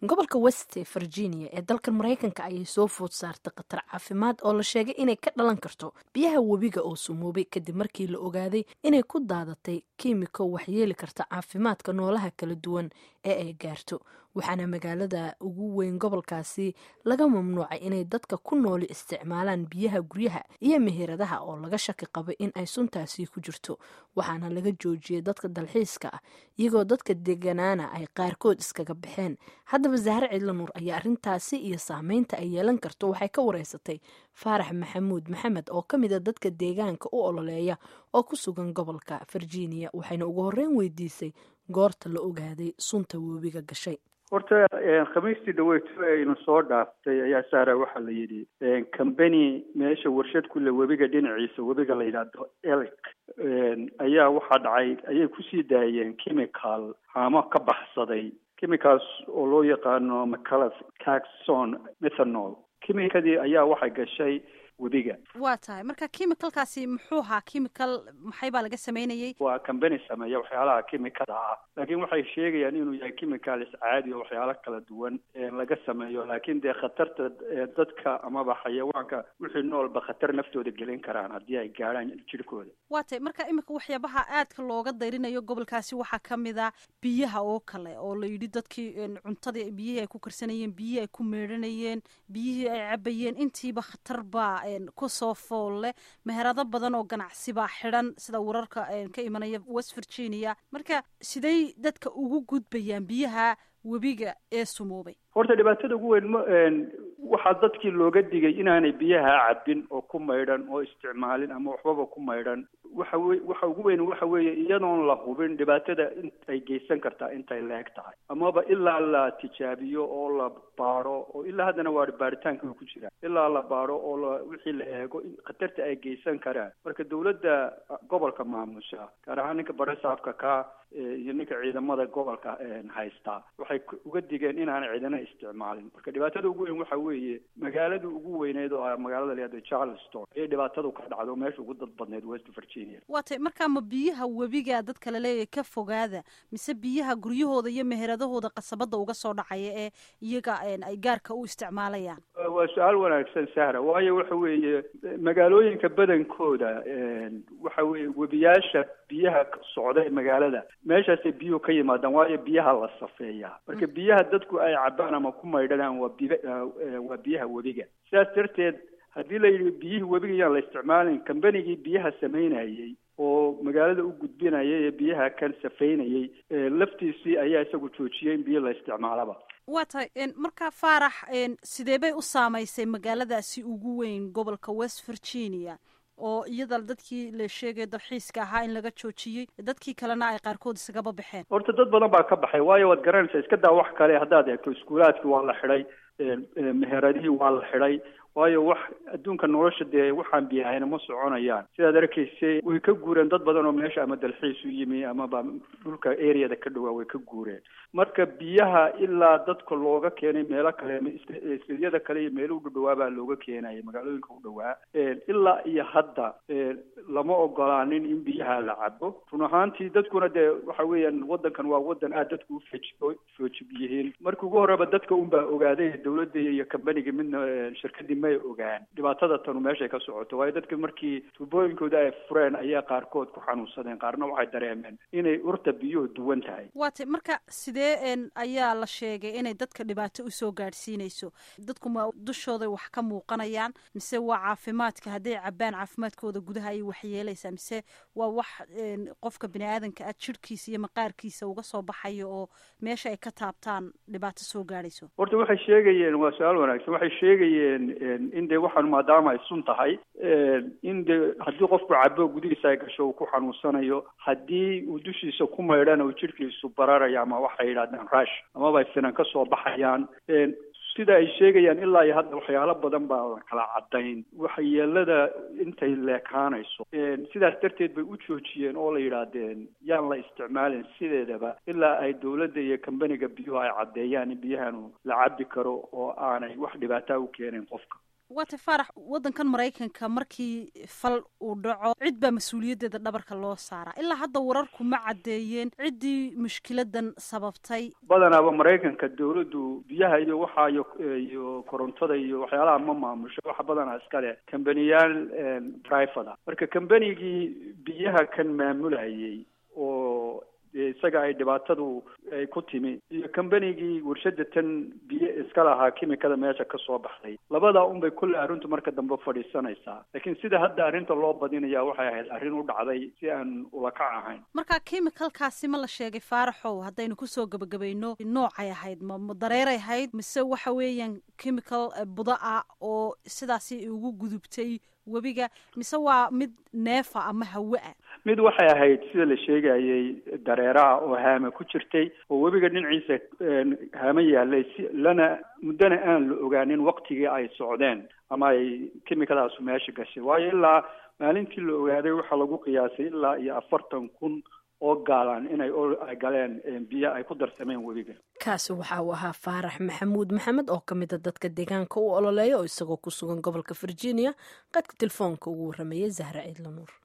gobolka west virginia ee dalka maraykanka ayay soo food saartay khatar caafimaad oo la sheegay inay ka dhalan karto biyaha webiga oo sumoobay kadib markii la ogaaday inay ku daadatay kiimiko waxyeeli karta caafimaadka noolaha kala duwan ee ay gaarto waxaana magaalada ugu weyn gobolkaasi laga mamnuucay inay dadka ku nooli isticmaalaan biyaha guryaha iyo meheradaha oo laga shaki qabay in ay suntaasi ku jirto waxaana laga joojiyey dadka dalxiiska ah iyagoo dadka deganaana ay qaarkood iskaga baxeen haddaba zahre cidla nuur ayaa arrintaasi iyo saameynta ay yeelan karto waxay ka wareysatay faarax maxamuud maxamed oo ka mid a dadka deegaanka u ololeeya oo ku sugan gobolka virginia waxayna ugu horreyn weydiisay goorta la ogaaday sunta webiga gashay horta khamiistii dhaweyto aynu soo dhaaftay ayaa saara waxaa la yidhi combany meesha warshad kule webiga dhinaciisa webiga la yidhaahdo elic ayaa waxaa dhacay ayay kusii daayeen chemical haamo ka baxsaday chemicals oo loo yaqaano macalus taxon methanol chemicadii ayaa waxay gashay webiga waa tahay marka chemicalkaasi muxuu ahaa chemical maxay baa laga sameynayay waa combany sameeya waxyaalaha chemicada ah laakiin waxay sheegayaan inuu yahay chemicalis caadi oo waxyaalo kala duwan laga sameeyo laakiin dee khatarta dadka amaba xayawaanka wixii noolba khatar naftooda gelin karaan haddii ay gaadhaan jirhkooda waa tahay marka iminka waxyaabaha aadka looga dayrinayo gobolkaasi waxaa kamid a biyaha oo kale oo la yidhi dadkii cuntadii biyihii ay ku karsanayeen biyihii ay ku meedhanayeen biyihii ay cabayeen intiiba khatar baa kusoo fool leh meherado badan oo ganacsi baa xidhan sida wararka ka imanaya west virginia marka siday dadka ugu gudbayaan biyaha webiga ee sumoobay horta dhibaatada ugu weyn ma waxaa dadkii looga digay inaanay biyaha cabin oo ku maydhan oo isticmaalin ama waxbaba ku maydhan waxa we waxa ugu weyn waxa weeye iyadoon la hubin dhibaatada in ay geysan kartaa intay leeg tahay amaba ilaa la tijaabiyo oo la baaro oo ilaa haddana waa baaritaanka ku jira ilaa la baaro oo la wixii la eego in khatarta ay geysan karaan marka dawladda gobolka maamusha gaar ahaan ninka baresaafka ka iyo ninka ciidamada gobolka haystaa waxay uga digeen inaanay ciidana isticmaalin marka dhibaatada ugu weyn waxa weeye magaalada ugu weyneyd oo ah magaalada layihahdo charleston ayay dhibaatadu ka dhacdo meesha ugu dad badneyd west virginia waa tay markaa ma biyaha webiga dadka laleeyahay ka fogaada mise biyaha guryahooda iyo meheradahooda qasabada uga soo dhacaya ee iyaga ay gaarka u isticmaalayaan waa su-aal wanaagsan sahra waayo waxa weeye magaalooyinka badankooda waxa weeye webiyaasha biyaha socda ee magaalada meeshaasay biyuhu ka yimaadaan waayo biyaha la safeeyaa marka biyaha dadku ay cabaan ama ku maydhanaan waa bi waa biyaha webiga sidaas darteed haddii la yidhi biyihii webiga yaan la isticmaalin combanigii biyaha samaynayey oo magaalada u gudbinayay ee biyaha kan safeynayey laftiisii ayaa isagu joojiyey in biyo la isticmaalaba waa tahay markaa faarax sidee bay u saamaysay magaaladaasi ugu weyn gobolka west virginia oo iyada dadkii la sheegay dalxiiska ahaa in laga joojiyey dadkii kalena ay qaarkood isagaba baxeen horta dad badan baa ka baxay waayo waad garanaysaa iska daa wax kale haddaad eegto iskuulaadkii waa la xidhay meheradihii waa la xidhay waayo wax adduunka nolosha dee waxaan biyahayna ma soconayaan sidaad arkaysay way ka guureen dad badan oo meesha ama dalxiis u yimi amaba dhulka areada ka dhawaa way ka guureen marka biyaha ilaa dadka looga keenay meelo kale istidyada kale iyo meelo u dhadhawaa baa looga keenayay magaalooyinka u dhawaa ilaa iyo hadda lama ogolaanin in biyaha la cabo run ahaantii dadkuna dee waxa weeyaan wadankan waa wadan aad dadku ufeej foojib yihiin markii ugu horeba dadka un baa ogaaday dawladda iyo kambaniga midna shirkadii may ogaan dhibaatada tanu meeshay ka socoto waayo dadka markii tuubooyinkooda ay fureen ayaa qaarkood ku xanuunsadeen qaarna waxay dareemeen inay urta biyuhu duwan tahay waa tay marka sidee ayaa la sheegay inay dadka dhibaato usoo gaadhsiinayso dadku ma dushooday wax ka muuqanayaan mise waa caafimaadka hadday cabaan caafimaadkooda gudaha ayay waxyeelaysaa mise waa wax qofka bini aadanka ah jirhkiisa iyo maqaarkiisa uga soo baxayo oo meesha ay ka taabtaan dhibaato soo gaadhayso horta waxay sheegayeen waa su-aal wanaagsan waxay sheegayeen in dee waxaan maadaama ay sun tahay in dee haddii qofku cabo gudihiisa ay gasho uu ku xanuunsanayo haddii uu dushiisa ku maydhana uu jirhkiisu bararayo ama waxay yidhahdaan rush amaba ay finan ka soo baxayaan sida ay sheegayaan ilaa iyo hadda waxyaalo badan baa la kala cadayn waxyeelada intay leekaanayso sidaas darteed bay u joojiyeen oo la yidhaahdeen yaan la isticmaalin sideedaba ilaa ay dawladda iyo kambaniga biyuhu ay caddeeyaan in biyahanu la cabi karo oo aanay wax dhibaataa u keenayn qofka waata faarax waddankan maraykanka markii fal uu dhaco cid baa mas-uuliyaddeeda dhabarka loo saaraa ilaa hadda wararku ma caddeeyeen ciddii mushkiladan sababtay badanaaba maraykanka dawladdu biyaha iyo waxa iyo iyo korontada iyo waxyaalaha ma maamusho waxa badanaa iska leh kambaniyaal private marka kambanigii biyaha kan maamulayay oo isaga ay dhibaatadu ay ku timi iyo kambanigii warshada tan biyo iska lahaa kimikada meesha ka soo baxday labadaa unbay kulle arrintu marka dambe fadhiisanaysaa laakiin sida hadda arrinta loo badinaya waxay ahayd arrin u dhacday si aan ulakac ahayn marka chemicalkaasi ma la sheegay faaraxow haddaynu kusoo gebagabayno noocay ahayd ma ma dareeray ahayd mise waxa weeyaan chemical buda ah oo sidaasi ugu gudubtay webiga mise waa mid neefa ama hawe ah mid waxay ahayd sida la sheegayay dareeraha oo haame ku jirtay oo webiga dhinaciisa haame yaalay si lana muddana aan la ogaanin waktigii ay socdeen ama ay kimikadaasu meesha gashay waayo ilaa maalintii la ogaaday waxaa lagu qiyaasay ilaa iyo afartan kun oo gaalaan inay ay galeen biyo ay ku darsameen webiga kaasi waxa uu ahaa faarax maxamuud maxamed oo ka mida dadka deegaanka u ololeeya oo isagoo ku sugan gobolka virginia qadka telefoonka ugu warrameeyay zahra ciidlanuur